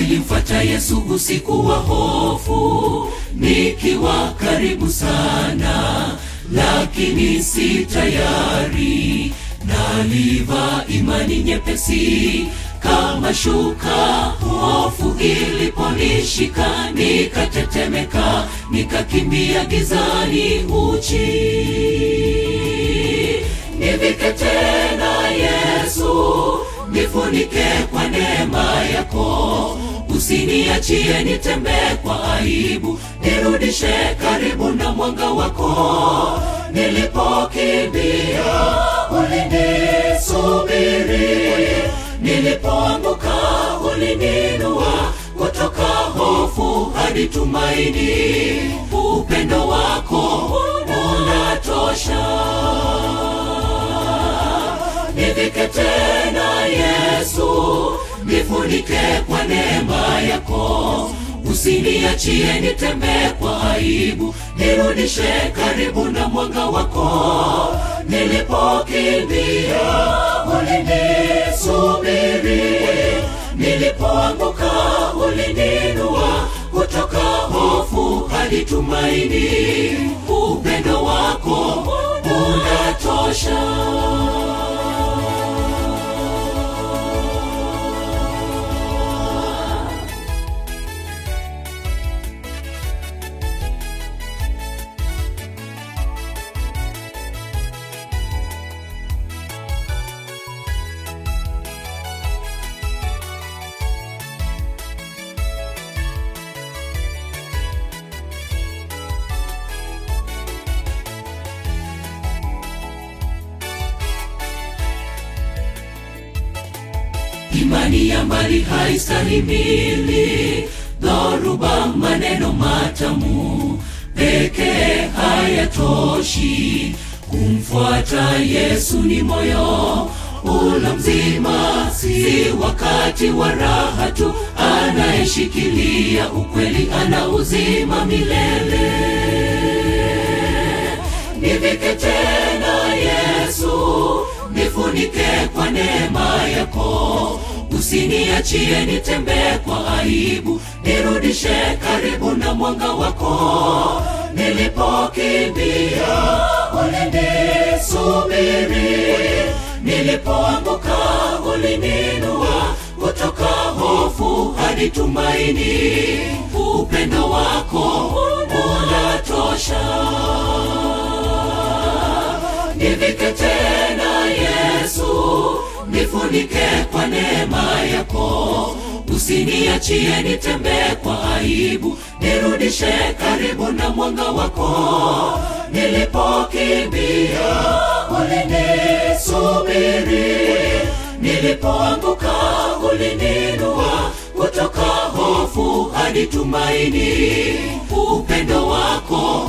Nilimfuata Yesu usiku wa hofu, nikiwa karibu sana, lakini si tayari. Naliva imani nyepesi kama shuka, hofu iliponishika, nikatetemeka, nikakimbia gizani uchi. Nivike tena Yesu, nifunike kwa neema yako, usiniachie nitembee kwa aibu, nirudishe karibu na mwanga wako. Nilipokimbia ulinisubiri, nilipoanguka ulininua kutoka hofu hadi tumaini. Upendo wako unatosha. Nivike tena Yesu, nifunike kwa neema yako, usiniachie nitembee kwa aibu, nirudishe karibu na mwanga wako. Nilipokimbia ulinisubiri, nilipoanguka ulininua kutoka hofu hadi tumaini. Upendo wako unatosha. Imani ya mbali haistahimili dhoruba, maneno matamu pekee hayatoshi. Kumfuata Yesu ni moyo ula mzima, si wakati wa raha tu. Anayeshikilia ukweli ana uzima milele. Nivike tena Yesu, nifunike kwa neema yako, usiniachie nitembee kwa aibu, nirudishe karibu na mwanga wako. Nilipokimbia ulinisubiri, nilipoanguka ulininua kutoka hofu hadi tumaini. Upendo wako unatosha. Nivike tena Yesu, nifunike kwa neema yako, usiniachie nitembee kwa aibu, nirudishe karibu na mwanga wako. Nilipokimbia ulinisubiri, nilipoanguka ulininua kutoka hofu hadi tumaini. Upendo wako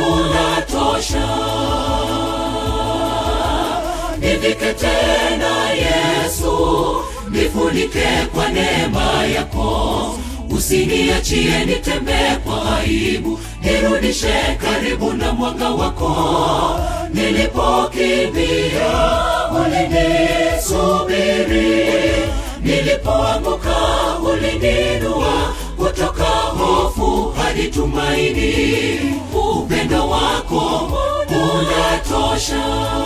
unatosha. Nivike tena Yesu, nifunike kwa neema yako, usiniachie nitembee kwa aibu, nirudishe karibu na mwanga wako. Nilipokimbia ulinisubiri, nilipoanguka ulininua kutoka hofu hadi tumaini. Upendo wako unatosha.